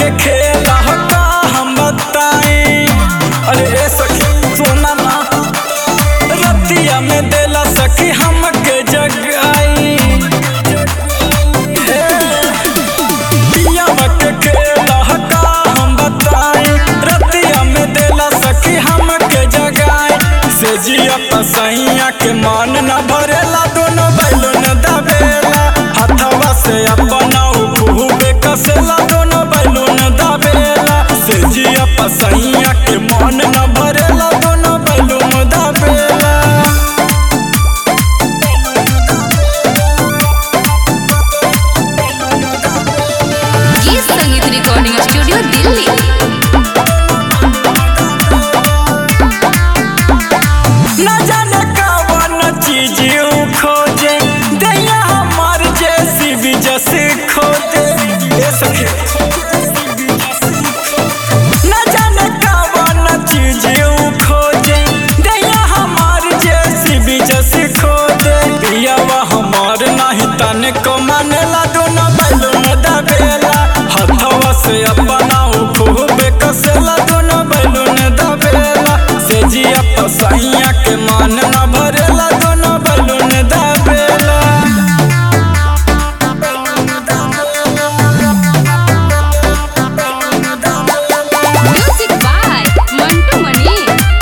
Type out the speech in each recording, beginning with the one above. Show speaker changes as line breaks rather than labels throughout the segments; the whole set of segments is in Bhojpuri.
खेला का हम बताई अरे ए सखी सोना ना रतिया में देला सखी हमके जगाई हे, पियावा के खेला का हम बताई रतिया में देला सखी हमके जगाई से जिया पसैया के मान न भरेला दोनों बैलून दबेला हथवा से अपना खूबे कसेला दोनों बैलून दबेला से जिया पसैया के मान न भरेला दोनों बैलून दबेला
गीत संगीत रिकॉर्डिंग स्टूडियो दिल्ली
न जाने कवन चीज ऊ खोजे दैया हमार जैसी भी जैसे खोजे ए सखी न जाने कवन चीज ऊ खोजे दैया हमार जैसी भी जैसे खोजे पियावा हमार नाही तने को मानेला दोनों बैलून दबेला हथवा से अपना ऊ खूबे कसेला दोनों बैलून दबेला से जिया पसैया के मान न भरेला दोनों बैलून दबेला
म्यूजिक बाय मंटू मणि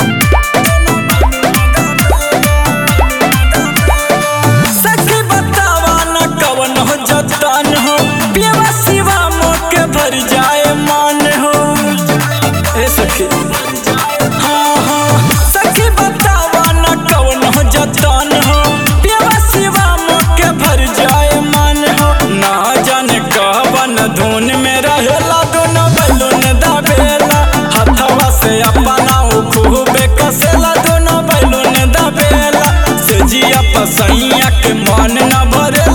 सखी बतावा न कवन हो जतन हो पियवा सिवा मोके भर जाए मान हो ए सखी हाँ हाँ सखी बतावा न कवन हो जतन हो पियवा सिवा मोके भर जाए मान हो ना जाने कवन धुन में रहेला दोनों बैलून दबेला हथवा से अपना ऊ खूबे कसेला दोनों बैलून दबेला से जिया पसैया के मन न भरे